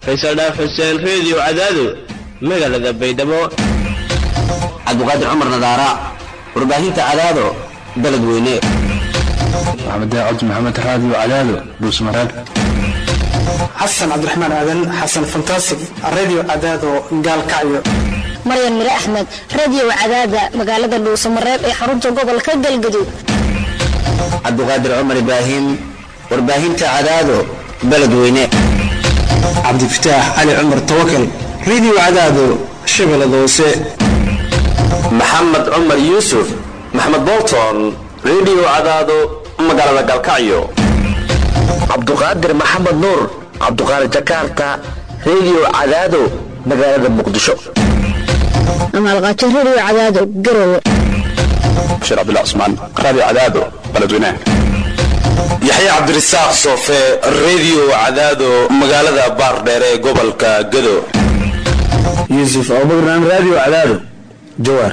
faysal dhaaf xuseen reediyo cadaado magaalada baydhabo cabdiqaadir cumar nadaara warbaahinta cadaado beledweyne maxamed daacad maxamed raadiyo cadaado dhuusmareeb xasan cabdiraxmaan aadan xasan fantasig radio cadaado gaalkacyo maryan mire axmed radio cadaada magaalada dhuusamareeb ee xarunta gobolka galgaduud cabdiqaadir cumar ibraahim warbaahinta cadaado beledweyne cabdifataax cali cumar tawakal radio cadaado shabeellada hoose maxamed cumar yuusuf maxamed bolton radio cadaado magaalada galkacyo cabduqaadir maxamed nuur cabduqaadir jakarta radio cadaado magaalada muqdisho amaalqaajo radio cadaado garowe bashir cabdullah cusmaan raadiyo cadaado beledweynaha yaxya cabdirasaaq soofe radio cadaado magaalada baardheere ee gobolka gado yuusuf abubakar radio cadaado jawaar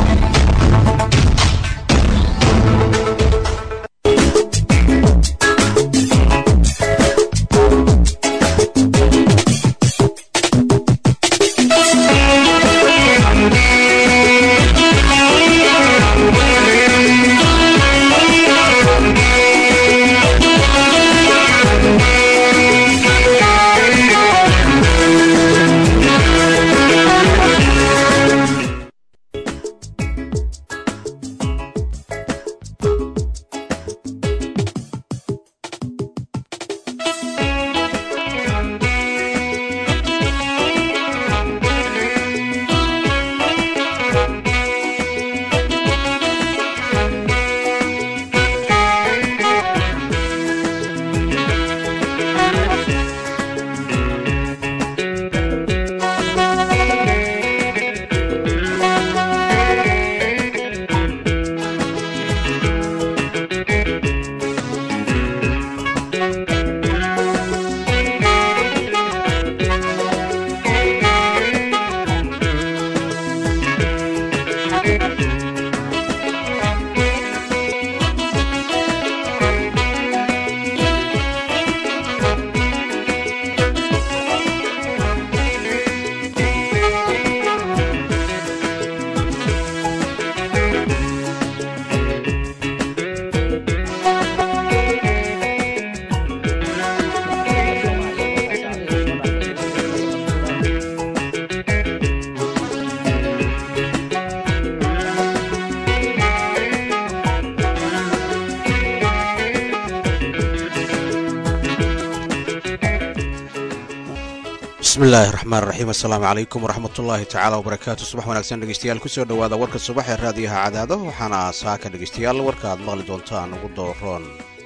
bismillahi raxmaan raxiim assalaamu calaykum waraxmatullaahi tacaala wabarakaatu subax wanaagsan dhegeystayaal kusoo dhowaada warka subax ee raadiyaha cadaado waxaana saaka dhegeystayaal warka aad maqli doontaan ugu dooroon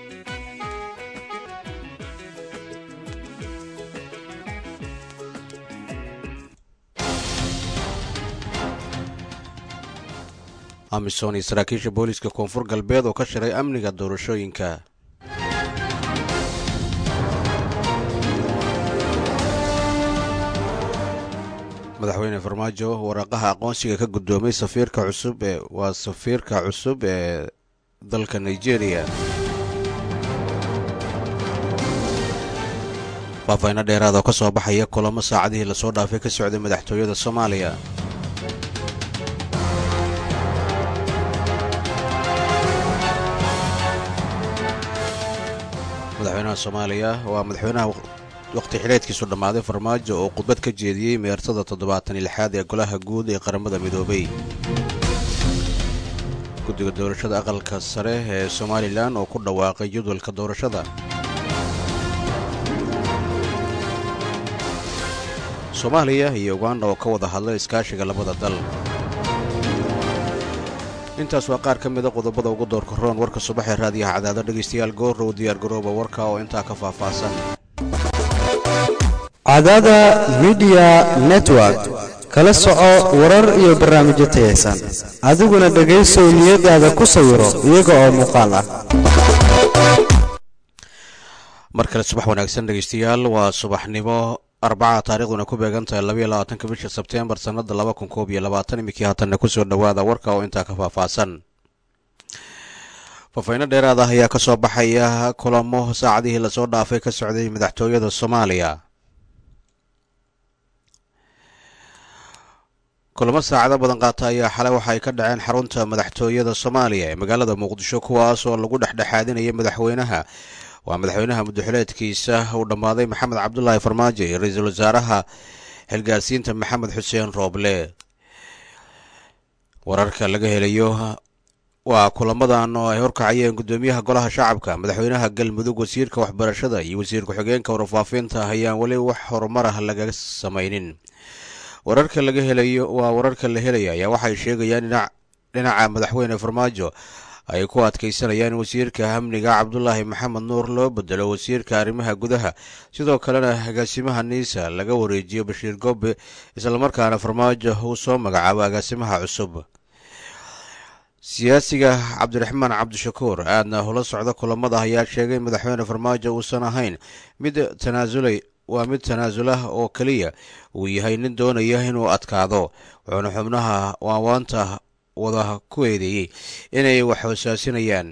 amisom iyo saraakiisha booliiska koonfur galbeed oo ka shiray amniga doorashooyinka madaxweyne farmaajo waraaqaha aqoonsiga ka guddoomay safiirka cusub ee waa safiirka cusub ee dalka nigeria faafayno dheeraad oo ka soo baxaya kulamo saacadihii lasoo dhaafay ka socday madaxtooyada soomaaliya madaxweynaha soomaaliya waa madaxweynaha waqti xidheedkiisu dhammaaday farmaajo oo khudbad ka jeediyey meertada toddobaatan iyo lixaad ee golaha guud ee qaramada midoobay guddiga doorashada aqalka sare ee somalilan oo ku dhawaaqay jadwalka doorashada soomaaliya iyo uganda oo ka wada hadlay iskaashiga labada dal intaas waa qaar ka mida qodobada ugu doorka roon warka subaxee raadiyaha cadaado dhegaystayaal goorrow diyaargarooba warka oo intaa ka faahfaahsan cadaada midiya network kala soco warar iyo barnaamijyo tayaysan adiguna dhegaysow niyadaada ku sawiro iyaga oo muuqaal ah mar kale subax wanaagsan dhegaystayaal waa subaxnimo arbaca taarikhduna ku beegan tahay labaiyo labaatanka bisha sebteembar sannada laba kun koob iyo labaatan iminkii haatanna kusoo dhowaada warka oo intaa ka faahfaahsan faafayno dheeraad ah ayaa ka soo baxaya kulamo saacadihii lasoo dhaafay ka socday madaxtooyada soomaaliya kulamo saacado badan qaata ayaa xalay waxa ay ka dhaceen xarunta madaxtooyada soomaaliya ee magaalada muqdisho kuwaas oo lagu dhexdhexaadinayay madaxweynaha waa madaxweynaha muddaxileedkiisa uu dhammaaday maxamed cabdulaahi farmaajo iyo ra-iisul wasaaraha xilgaarsiinta maxamed xuseen rooble wararka laga helayo waa kulamadan oo ay horkacayeen guddoomiyaha golaha shacabka madaxweynaha galmudug wasiirka waxbarashada iyo wasiir ku-xigeenka warfaafinta ayaan weli wax horumar ah laga samaynin wararka laga helayo waa wararka la helaya ayaa waxay sheegayaan dhinaca madaxweyne farmaajo ay ku adkaysanayaan wasiirka amniga cabdulaahi maxamed nuur loo bedelo wasiirka arrimaha gudaha sidoo kalena agaasimaha niisa laga wareejiyo bashiir gobe islamarkaana farmaajo uu soo magacaabo agaasimaha cusub siyaasiga cabdiraxmaan cabdishakuur aadna hula socda kulamada ayaa sheegay madaxweyne farmaajo uusan ahayn mid tanaasulay waa mid tanaasulah oo keliya uu yahay nin doonaya inuu adkaado wuxuuna xubnaha waawaanta wada ku eedeeyey inay wax hoosaasinayaan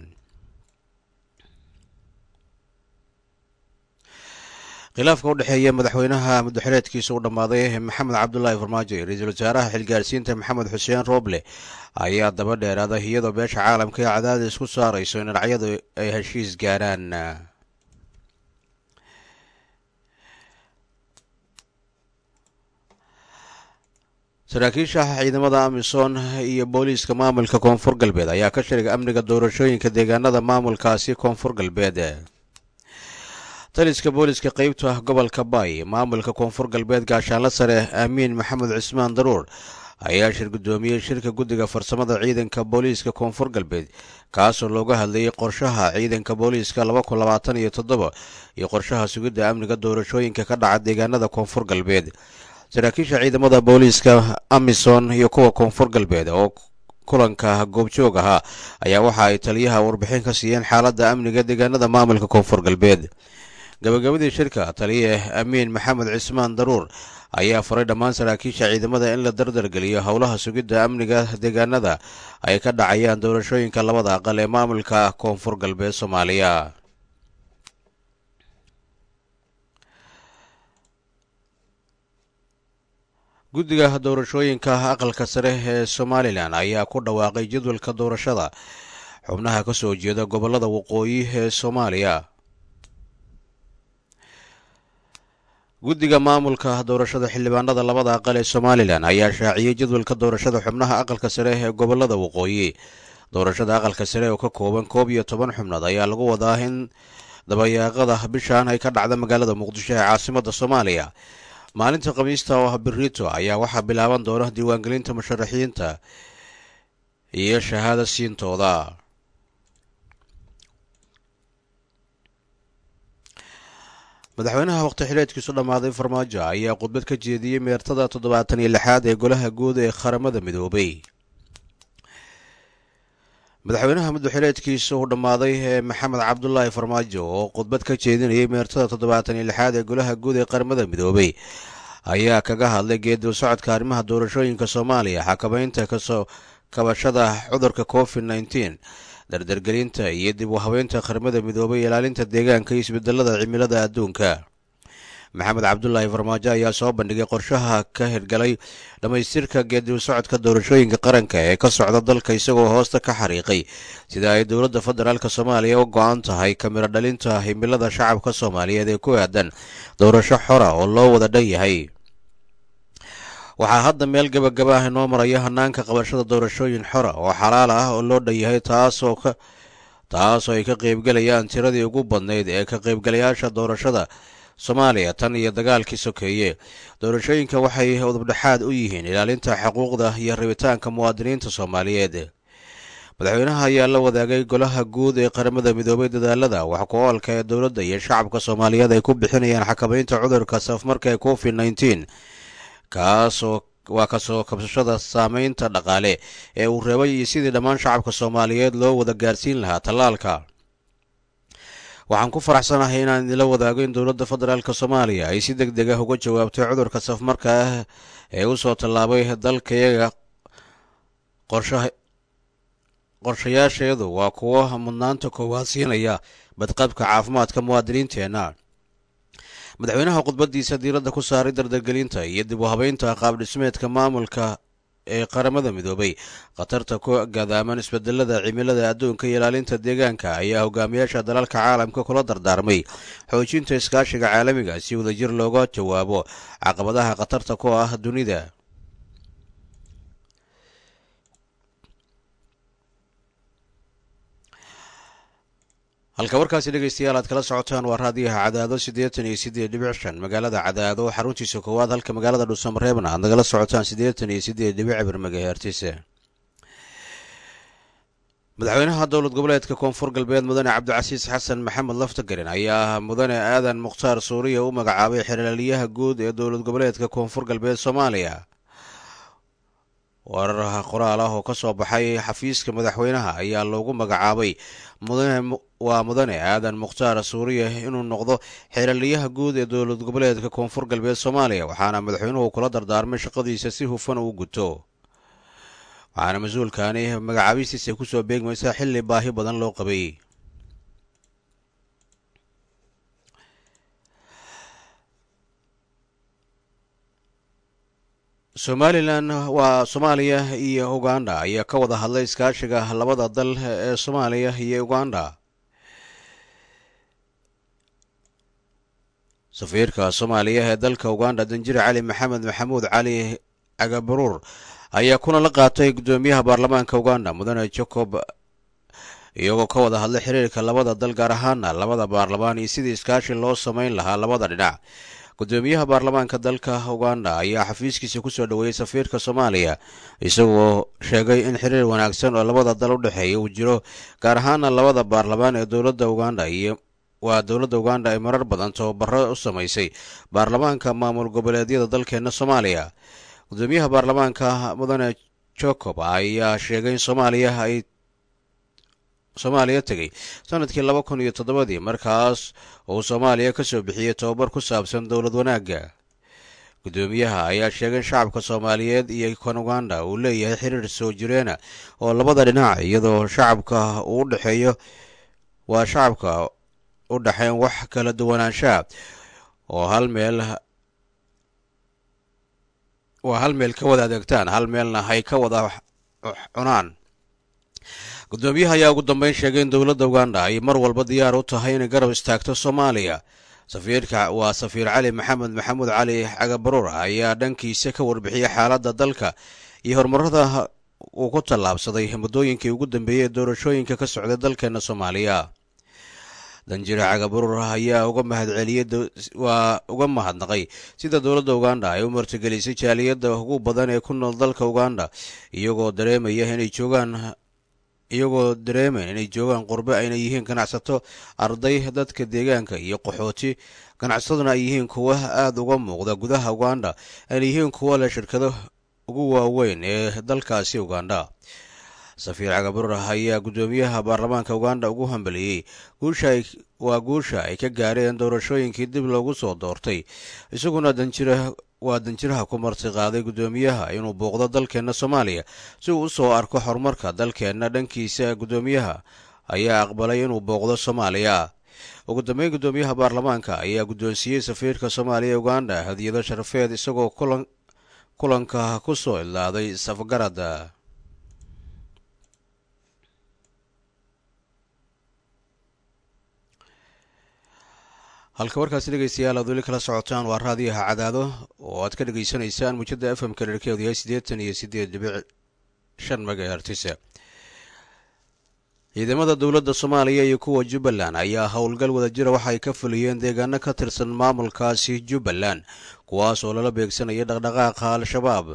khilaafka u dhexeeya madaxweynaha muddaxileedkiisa u dhammaaday maxamed cabdulaahi farmaajo iyo ra-iisul wasaaraha xilgaarsiinta maxamed xuseen rooble ayaa daba dheeraaday iyadoo beesha caalamka ee cadaadis ku saarayso in dhinacyadu ay heshiis gaaraan saraakiisha ciidamada amisom iyo booliiska maamulka koonfur galbeed ayaa ka shirigay amniga doorashooyinka deegaanada maamulkaasi koonfur galbeed taliska booliiska qeybta gobolka baay maamulka koonfur galbeed gaashaanla sare aamiin maxamed cismaan daruur ayaa shir guddoomiyey shirka guddiga farsamada ciidanka booliiska koonfur galbeed kaasoo looga hadlayay qorshaha ciidanka booliiska laba kun labaatan iyo toddoba iyo qorshaha sugidda amniga doorashooyinka ka dhaca deegaanada koonfur galbeed saraakiisha ciidamada booliiska amison iyo kuwa koonfur galbeed oo kulanka goobjoog ahaa ayaa waxa ay taliyaha warbixin ka siiyeen xaaladda amniga deegaanada maamulka koonfur galbeed gabagabadii shirka taliye amiin maxamed cismaan daruur ayaa faray dhammaan saraakiisha ciidamada in la dardargeliyo howlaha sugidda amniga deegaanada ay ka dhacayaan doorashooyinka labada aqal ee maamulka koonfur galbeed soomaaliya guddiga doorashooyinka aqalka sare ee somalilan ayaa ku dhawaaqay jadwalka doorashada xubnaha ka soo jeeda gobolada waqooyi ee soomaaliya guddiga maamulka doorashada xildhibaanada labada aqal ee somalilan ayaa shaaciyey jadwalka doorashada xubnaha aqalka sare ee gobolada waqooyi doorashada aqalka sare oo ka kooban koob iyo toban xubnood ayaa lagu wadaa in dabayaaqada bishan ay ka dhacda magaalada muqdisho ee caasimada soomaaliya maalinta khamiista oo ah birito ayaa waxaa bilaaban doona diiwaangelinta musharaxiinta iyo shahaada siintooda madaxweynaha waqti xileedkiisu dhammaaday farmaajo ayaa khudbad ka jeediyey meertada toddobaatan iyo lixaad ee golaha guud ee qaramada midoobay madaxweynaha muddaxileedkiisa uu dhammaaday ee maxamed cabdulaahi farmaajo oo khudbad ka jeedinayay meertada toddobaatan iyo lixaad ee golaha guud ee qaramada midoobay ayaa kaga hadlay geedib socodka arrimaha doorashooyinka soomaaliya xakameynta kasoo kabashada cudurka covid nneteen dardargelinta iyo dib u habeynta qaramada midoobay ilaalinta deegaanka iyo isbedelada cimilada adduunka maxamed cabdulaahi farmaajo ayaa soo bandhigay qorshaha ka hirgalay dhammaystirka geedib socodka doorashooyinka qaranka ee ka socda dalka isagoo hoosta ka xariiqay sida ay dowladda federaalk soomaaliya u go-an tahay kamiro dhalinta himilada shacabka soomaaliyeed ee ku aadan doorasho xora oo loo wada dhan yahay waxaa hadda meel gabagaba ah inoo maraya hanaanka qabashada doorashooyin xora oo xalaal ah oo loo dhan yahay taasoo ka taasoo ay ka qaybgelayaan tiradii ugu badnayd ee ka qaybgalayaasha doorashada soomaaliya tan iyo dagaalkii sokeeye doorashooyinka waxay udubdhexaad u yihiin ilaalinta xuquuqda iyo rabitaanka muwaadiniinta soomaaliyeed madaxweynaha ayaa la wadaagay golaha guud ee qaramada midoobay dadaalada wax ku oolka ee dowladda iyo shacabka soomaaliyeed ay ku bixinayaan xakameynta cudurka safmarka ee covid nneteen kaasoo waa kasoo kabsashada saameynta dhaqaale ee uu reebay iyo sidii dhammaan shacabka soomaaliyeed loo wada gaarsiin lahaa tallaalka waxaan ku faraxsanahay inaan idinla wadaago in dowladda federaalk soomaaliya ay si deg deg ah uga jawaabtay cudurka safmarka ah ee u soo tallaabay dalkayaga qorshayaasheedu waa kuwo mudnaanta koowaad siinaya badqabka caafimaadka muwaadiniinteenna madaxweynaha khudbadiisa diiradda ku saaray dardargelinta iyo dib u habeynta qaab dhismeedka maamulka ee qaramada midoobay khatarta ku gadaaman isbedelada cimilada adduunka iyo ilaalinta deegaanka ayaa hogaamiyaasha dalalka caalamka kula dardaarmay xoojinta iskaashiga caalamiga si wadajir looga jawaabo caqabadaha khatarta ku ah dunida halka warkaasi dhegeystayaal aad kala socotaan waa raadiyaha cadaado siddeetan iyo siddeed dhibic shan magaalada cadaado xaruntiisa koowaad halka magaalada dhuusamareebna aad nagala socotaan siddeetan iyo siddeed dhibic bir magahertise madaxweynaha dowlad goboleedka koonfur galbeed mudane cabdicasiis xasan maxamed laftagarin ayaa mudane aadan mukhtaar suuriya u magacaabay xeraalyaha guud ee dowlad goboleedka koonfur galbeed soomaaliya warar qoraal ah oo ka soo baxay xafiiska madaxweynaha ayaa loogu magacaabay mudane waa mudane aadan mukhtaar suuriya inuu noqdo xeeraliyaha guud ee dowlad goboleedka koonfur galbeed soomaaliya waxaana madaxweynuhu kula dardaarmay shaqadiisa si hufan uu guto waxaana mas-uulkani magacaabistiisa kusoo beegmaysaa xilli baahi badan loo qabay somalilan waa soomaaliya iyo uganda ayaa ka wada hadlay iskaashiga labada dal ee soomaaliya iyo uganda safiirka soomaaliya ee dalka uganda danjire cali maxamed maxamuud cali cagabaruur ayaa kuna la qaatay guddoomiyaha baarlamaanka uganda mudane jacob iyagoo ka wada hadlay xiriirka labada dal gaar ahaana labada baarlamaan iyo sidii iskaashi loo samayn lahaa labada dhinac guddoomiyaha baarlamaanka dalka uganda ayaa xafiiskiisa kusoo dhoweeyey safiirka soomaaliya isagoo sheegay in xiriir wanaagsan oo labada dal u dhexeeya uu jiro gaar ahaana labada baarlamaan ee dowladda uganda iyo waa dowladda uganda ay marar badan tababaro u samaysay baarlamaanka maamul goboleedyada dalkeena soomaaliya guddoomiyaha baarlamaanka mudane jacob ayaa sheegay in soomaaliya ay soomaaliya tegay sanadkii laba kun iyo toddobadii markaas uu soomaaliya ka soo bixiyey tobabar ku saabsan dowlad wanaagga guddoomiyaha ayaa sheegay in shacabka soomaaliyeed iyo kan uganda uu leeyahay xiriir soo jireena oo labada dhinac iyadoo shacabka uu u dhexeeyo waa shacabka u dhexeyn wax kala duwanaanshaha oo hal meel waa hal meel ka wada adeegtaan hal meelna hay ka wada cunaan guddoomiyaha ayaa ugu dambeyn sheegay in dowladda uganda ay mar walba diyaar u tahay inay garab istaagto soomaaliya safiirka waa safiir cali maxamed maxamuud cali cagabaruur ayaa dhankiisa ka warbixiyey xaaladda dalka iyo horumarada uu ku tallaabsaday muddooyinkii ugu dambeeyey ee doorashooyinka ka socday dalkeena soomaaliya danjire cagabaruur ayaa uga mahadceliyey waa uga mahadnaqay sida dowladda uganda ay u martigelisay jaaliyadda ugu badan ee ku nool dalka uganda iyagoo dareemaya inay joogaan iyagoo dareemayn inay joogaan qurbe ayna yihiin ganacsato arday dadka deegaanka iyo qaxooti ganacsataduna ay yihiin kuwa aada uga muuqda gudaha uganda ayna yihiin kuwa leh shirkado ugu waaweyn ee dalkaasi uganda safiir cagabarur ayaa guddoomiyaha baarlamaanka uganda ugu hambeliyey guusha waa guusha ay ka gaareen doorashooyinkii dib loogu soo doortay isaguna danjira waa danjiraha ku marti qaaday guddoomiyaha inuu booqdo dalkeenna soomaaliya si uu usoo arko horumarka dalkeenna dhankiisa guddoomiyaha ayaa aqbalay inuu booqdo soomaaliya ugu dambeyn guddoomiyaha baarlamaanka ayaa guddoonsiiyey safiirka soomaaliya uganda hadiyado sharafeed isagoo kulanka ku soo ilaaday safgarada halka warkaasi dhegeystayaal aad weli kala socotaan waa raadiyaha cadaado oo aad ka dhegeysanaysaan muujada f m ka dherkeedu yahay siddeetan iyo siddeed dhibic shan megahertisa ciidamada dowladda soomaaliya iyo kuwa jubbaland ayaa howlgal wadajira waxa ay ka fuliyeen deegaano ka tirsan maamulkaasi jubbaland kuwaas oo lala beegsanaya dhaqdhaqaaqa al-shabaab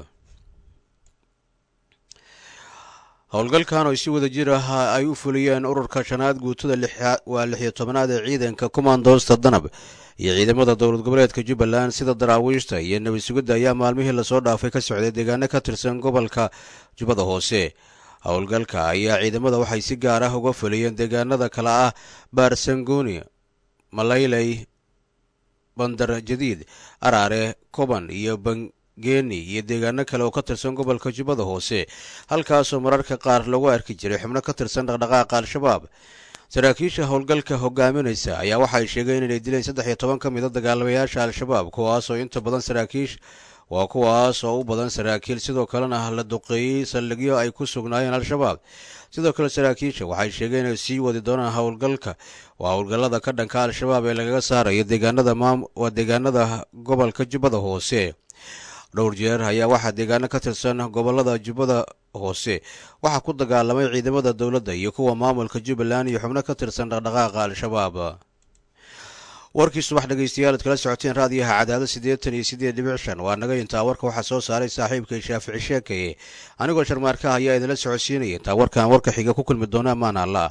howlgalkan oo si wada jir ah ay u fuliyeen ururka shanaad guutada waa lix iyo tobanaad ee ciidanka kumaandoosta danab iyo ciidamada dowlad goboleedka jubbaland sida daraawiishta iyo nabad sugidda ayaa maalmihii lasoo dhaafay ka socday deegaano ka tirsan gobolka jubbada hoose howlgalka ayaa ciidamada waxay si gaar ah uga fuliyeen deegaanada kale ah baarsangooni malayley bandar jadiid araare koban iyo geeni iyo deegaano kale oo ka tirsan gobolka jubbada hoose halkaasoo mararka qaar lagu arki jiray xubno ka tirsan dhaqdhaqaaqa al-shabaab saraakiisha howlgalka hogaaminaysa ayaa waxay sheegeen inay dileen saddex iyo toban ka mid a dagaalamayaasha al-shabaab kuwaasoo inta badan saraakiish waa kuwaas oo u badan saraakiil sidoo kalena la duqeeyey saldhigyo ay ku sugnaayeen al-shabaab sidoo kale saraakiisha waxay sheegeen inay sii wadi doonaan howlgalka waa howlgallada ka dhanka al-shabaab ee lagaga saarayo deegaanada waa deegaanada gobolka jubbada hoose dhowr jeer ayaa waxaa deegaano ka tirsan gobolada jubbada hoose waxaa ku dagaalamay ciidamada dowladda iyo kuwa maamulka jubbaland iyo xubno ka tirsan dhaqdhaqaaqa al-shabaab warkii subax dhegeystayaal ad kala socoteen raadiyaha cadaado siddeetan iyo siddeed dhibic shan waa naga intaa warka waxaa soo saaray saaxiibkay shaafici sheekaye anigoo sharmaarkaha ayaa idinla socodsiinaya intaa warkaan warka xiga ku kulmi doona ammaan alla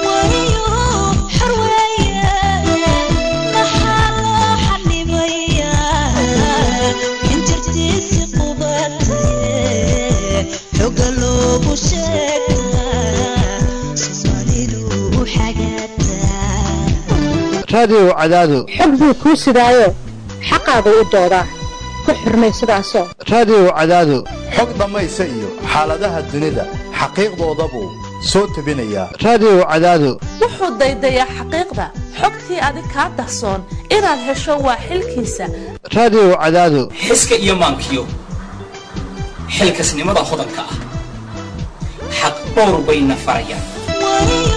raadiyow cadaado xog buu kuu sidaayo xaqaagu u doodaa ku xurmay sidaasoo raadiyow cadaado xog dhammaysa iyo xaaladaha dunida xaqiiqdooda buu soo tebinayaa raadiyow cadaado wuxuu daydayaa xaqiiqda xogtii adig kaa dahsoon inaad hesho waa xilkiisa raadiyow cadaado xiska iyo maankiyo xilkasnimada hodanka ah xaq dhowr bayna farayaan